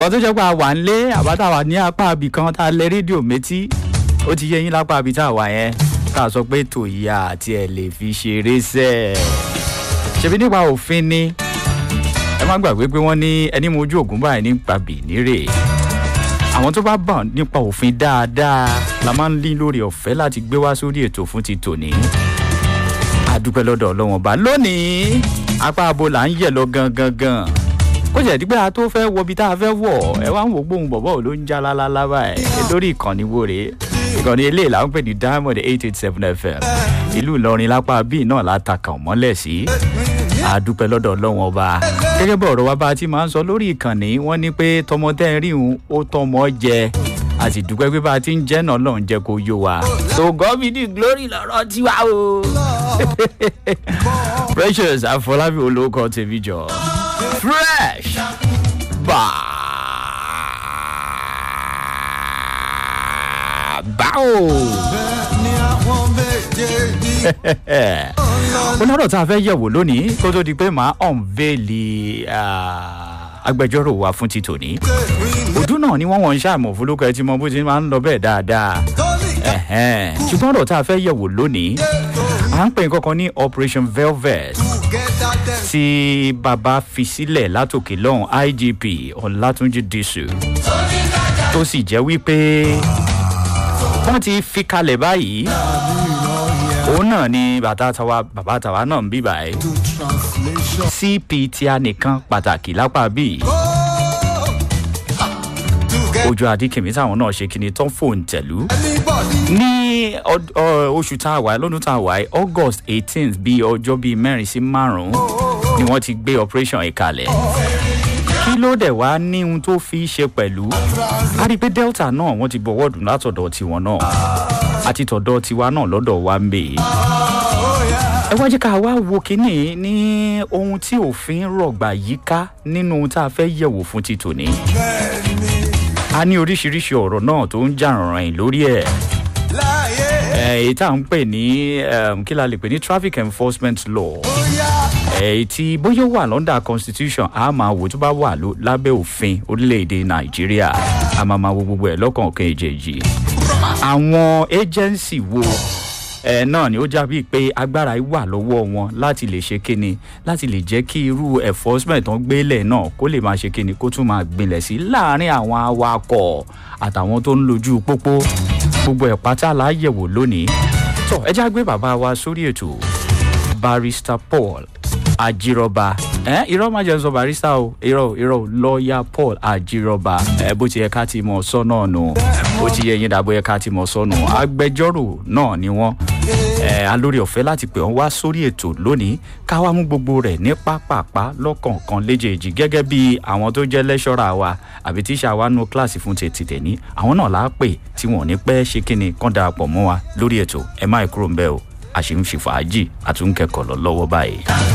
wọ́n tó jẹ́ pé a wà ń lé àbátà wà ní apá abì kan tá a lẹ rédíò méjì ó ti yé yín lápá abì tá a wà yẹn tá a sọ pé tòyà àti ẹ̀ lè fi ṣeré sẹ́ ẹ̀ ṣebí nípa òfin ni ẹ má gbàgbé pé wọ́n ní ẹni mojú ògùn báyìí nípa bìnírè àwọn tó bá bọ̀ nípa òfin dáadáa la máa ń lé lórí ọ̀fẹ́ láti gbé wá sórí ètò fún ti tòní adúpẹ́ lọ́dọ̀ ọlọ́wọ́n bá lónìí apá abo là ń yẹ̀ lọ gangan gan ó jẹ́ dípẹ́ a tó fẹ́ wọbi tá a fẹ́ wọ̀ ẹ wá ń wò gbóhùn bọ̀bọ̀ ló ń já lálálá báyìí lórí ìkànnì wo rèé ìkànnì eléyìí là ń pè ní diamond eight eight seven fm ìlú ìlọrin lápá bíi náà látàkàn mọ́lẹ̀ sí adúpẹ́ lọ́dọ̀ ọlọ́wọ́n ọba gẹ́gẹ́ bọ̀ ọ̀rọ̀ wa bá a ti máa ń sọ lórí ìkànnì wọ́n ní pé tọmọdé ríhun ó tọmọ jẹ a sì dúpẹ́ pé bá a ti ń jẹ́ náà lọ́n jẹ́ kó yó wa. so God be the glory lọ́rọ̀ tiwa o. precious afọlábí olóko tèmi jọ fresh báwo. onírọ̀ tá a fẹ́ yẹ̀wò lónìí kó tó di pé màá ọ̀nvẹ́lì agbẹjọ́rò wa fún ti tòní. òdú náà ni wọ́n wọ́n ń ṣàmọ̀ fúlùkọ́ ẹ ti mọ bó ti máa ń lọ bẹ́ẹ̀ dáadáa. ṣùgbọ́n ọ̀rọ̀ tá a fẹ́ yẹ̀wò lónìí à ń pè kankan ní operation velvet tí bàbá fi sílẹ̀ látòkè lọ́hùn igp ọ̀làtúnjì dísù tó sì jẹ́ wípé wọ́n ti fi kalẹ̀ báyìí òun náà ni bàtà tàwa bàbá tàwa náà ń bí báyìí cp tí a nìkan pàtàkì lápá bíi ojú adékèmí táwọn náà ṣe kíni tán fóun tẹ̀lú ní oṣù tá a wà lọ́dún tá a wà august eighteenth bíi ọjọ́ bíi mẹ́rin sí márùn-ún ni wọ́n ti gbé operation ìkalẹ̀ kí ló dẹ̀ wá ní ohun tó fi ṣe pẹ̀lú a rí i pé delta náà wọ́n ti bọ̀wọ́ dùn látọ̀dọ̀ tiwọn náà àti tọ̀dọ̀ tiwa náà lọ́dọ̀ wa ń bè ẹ wá jẹ́ ká wá wo kínní ní ohun tí òfin rọ̀gbà yíká nínú ohun tá a fẹ́ yẹ̀wò fún ti tòní a ní oríṣiríṣi ọ̀rọ̀ náà tó ń jà ràn lórí ẹ̀ èyí tá à ń pè ní kí la lè pè ní traffic enforcement law èyí tí bóyá wà lọ́ndà constitution a máa wò tó bá wà lábẹ́ òfin orílẹ̀-èdè nàìjíríà a máa máa wo gbogbo ẹ̀ lọ́kànkan èjèèjì àwọn agency wo ẹ náà ni ó jábí pé agbára wà lọ́wọ́ wọn láti lè ṣe kíni láti lè jẹ́ kí irú enforcement tán gbélẹ̀ náà kó lè máa ṣe kíni kó tún máa gbinlẹ̀ sí láàrin àwọn awakọ̀ àtàwọn tó ń lojú pópó gbogbo ẹ̀ pátá la yẹ̀wò lónìí tó ẹ já gbé bàbá wa sórí ètò barrister paul ajírọba ẹ irọ́ má jẹ́ sọ barista o irọ́ irọ́ lọ́ọ̀yà paul ajírọba ẹ bó ti yẹ ká ti mọ̀ sọ́nà nù ó ti yẹ yín dàbọ̀ yẹ ká ti mọ̀ sọ́nù agbẹjọ́rò náà ni wọ́n ẹ alórí ọ̀fẹ́ láti pè wọ́n wá sórí ètò lónìí ká wá mú gbogbo rẹ̀ ní pápápá lọ́kọ̀ọ̀kan léjèèjì gẹ́gẹ́ bí àwọn tó jẹ́ lẹ́ṣọ́ra wa àbí tíṣà wa nù kíláàsì fún tètè tẹ̀ní àwọn náà láà pè tí wọn ò ní pẹ́ ṣe kíni kán darapọ̀ mọ́ wa lórí ètò ẹ má kúrò ń bẹ́ o àṣì ń fi fàájì àtúnkẹ́kọ̀ọ́ lọ lọ́wọ́ báyìí.